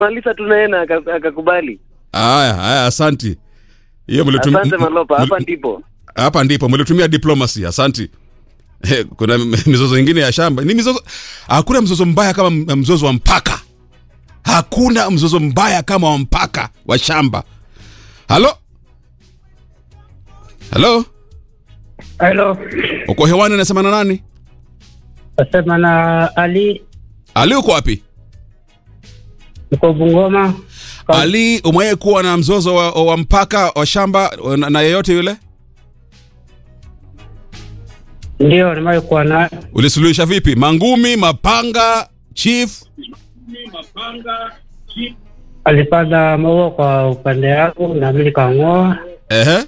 Malisa tu naye na aka- akakubali. Haya, haya, asanti. Hiyo mlitum- Asante m- Malopa, hapa mli- ndipo. hapa ndipo mlitumia diplomacy. Asanti. Eh, Kuna m- mizozo ingine ya shamba. Ni mizozo, hakuna mzozo mbaya kama m- mzozo wa mpaka. Hakuna mzozo mbaya kama wa mpaka wa shamba. Halo, halo, Hello, uko hewani, nasema na nani? nasema na Ali, Ali, uko wapi? niko Bungoma. Ka- Ali, umewahi kuwa na mzozo wa, wa mpaka wa shamba na, na yeyote yule? Ndio nimewahi kuwa na Ulisuluhisha vipi? Mangumi, mapanga, chief? alipanda maua kwa upande wangu na mimi nikang'oa, Ehe.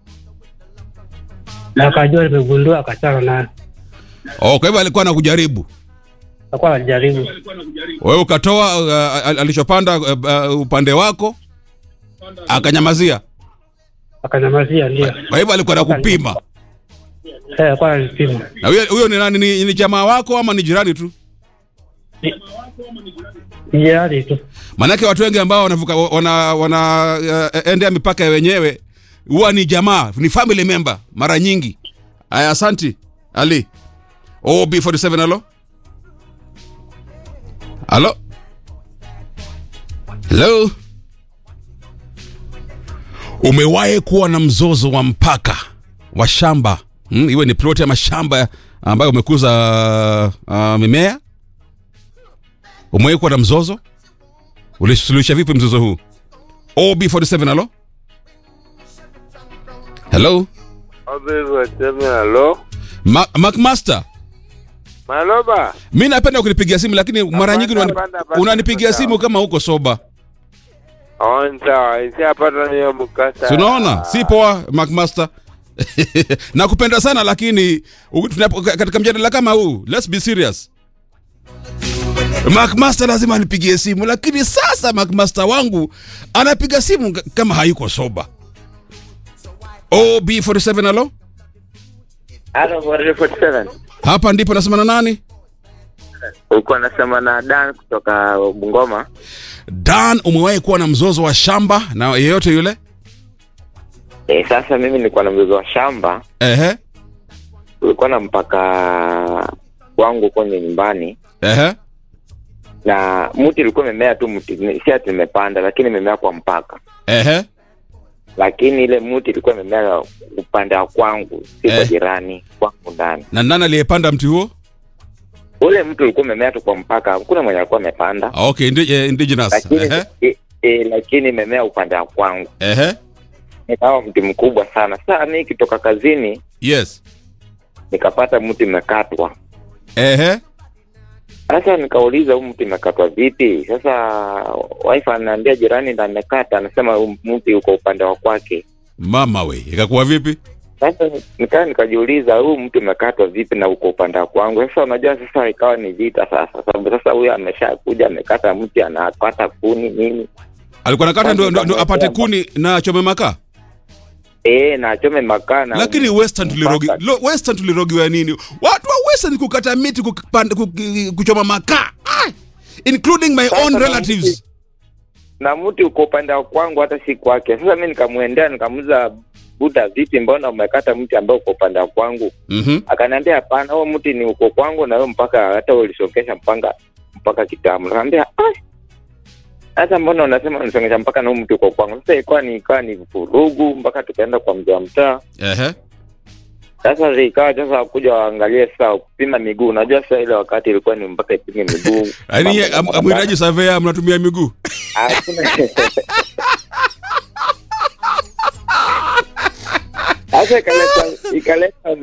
na akajua nimegundua, akachana naye, Oh, kwa hivyo alikuwa anakujaribu akawa alijaribu. wewe, ukatoa uh, al- alichopanda uh, uh, upande wako akanyamazia. Akanyamazia, ndio Kwa hivyo alikuwa anakupima. Eh, akawa ananipima. Na huyo huyo ni nani? Ni, ni jamaa wako ama ni jirani tu? Ni jirani tu. Maanake watu wengi ambao wanavuka wana, wana uh, endea mipaka ya wenyewe huwa ni jamaa, ni family member mara nyingi. Aya, asanti Ali. OB47 halo. Halo. Hello. Umewahi kuwa na mzozo wa mpaka wa shamba hmm, iwe ni ploti ama shamba ambayo umekuza uh, mimea? Umewahi kuwa na mzozo? Ulisuluhisha vipi mzozo huu? OB47 halo. Hello. Halo, Ma Macmaster. Maloba. Mi napenda kunipigia simu lakini mara nyingi unani- hapana, hapana, unanipigia hapana. simu kama uko soba. On sawa, isiapata niyo mkasa. Si unaona? Si poa Macmaster. Nakupenda sana lakini u- tunapo- katika mjadala kama huu, let's be serious. Macmaster lazima anipigie simu lakini sasa Macmaster wangu anapiga simu k- kama hayuko soba. OB47 halo? Halo, 47. Hapa ndipo nasema na nani? Uko nasema na Dan kutoka Bungoma. Dan, umewahi kuwa na mzozo wa shamba na yeyote yule? E, sasa mimi nilikuwa na mzozo wa shamba, Ehe, ulikuwa na mpaka wangu kwenye nyumbani ehe, na mti ulikuwa imemea tu mti, ni- si ati nimepanda, lakini imemea kwa mpaka, ehe. lakini ile mti ilikuwa imemea upande wa kwangu, si kwa Eh. jirani kwangu ndani. Na nani aliyepanda mti huo? Ule mti ulikuwa umemea tu kwa mpaka, hakuna mwenye alikuwa amepanda, Ah, Okay, indi, eh, indigenous. lakini Ehe, e, e, lakini imemea upande wa kwangu ehe. nikawa mti mkubwa sana. Sasa mi ikitoka kazini Yes. nikapata mti umekatwa. Ehe. Sasa nikauliza huu mti umekatwa vipi? Sasa wife ananiambia jirani ndo amekata, anasema huu mti uko upande wa kwake. Mama we, ikakuwa vipi? Sasa nikaa nikajiuliza huu mti umekatwa vipi na uko upande wa kwangu? Sasa unajua, sasa ikawa ni vita sasa, sababu sasa huyu ameshakuja amekata mti, anakata kuni nini, Alikuwa nakata ndo, ndo, ndo apate kuni na chome makaa. eh, na achome makaa na Lakini Western tulirogi, mpaka. lo, Western tulirogiwa nini? Watu wa Western kukata miti kupanda, kuchoma makaa. Ah! Including my Sasa own na relatives. na mti uko upande wa kwangu, hata si kwake. Sasa mi nikamwendea nikamuuliza, Buda, vipi, mbona umekata mti ambao uko upande wa kwangu? Mhm. Akaniambia hapana, huo mti ni uko kwangu na wewe mpaka hata wewe ulisongesha mpaka mpaka kitamu. Nikamwambia "Ah, sasa mbona unasema unisongesha mpaka na huu mti uko kwangu? Sasa ilikuwa ni ikawa ni vurugu mpaka tukaenda kwa mzee wa mtaa. Ehe. Sasa ikawa sasa kuja waangalie sasa kupima miguu. Unajua sasa ile wakati ilikuwa ni mpaka ipime miguu. Yaani ye- am- amhitaji surveyor mnatumia miguu. Hakuna. Sasa ikaleta ikaleta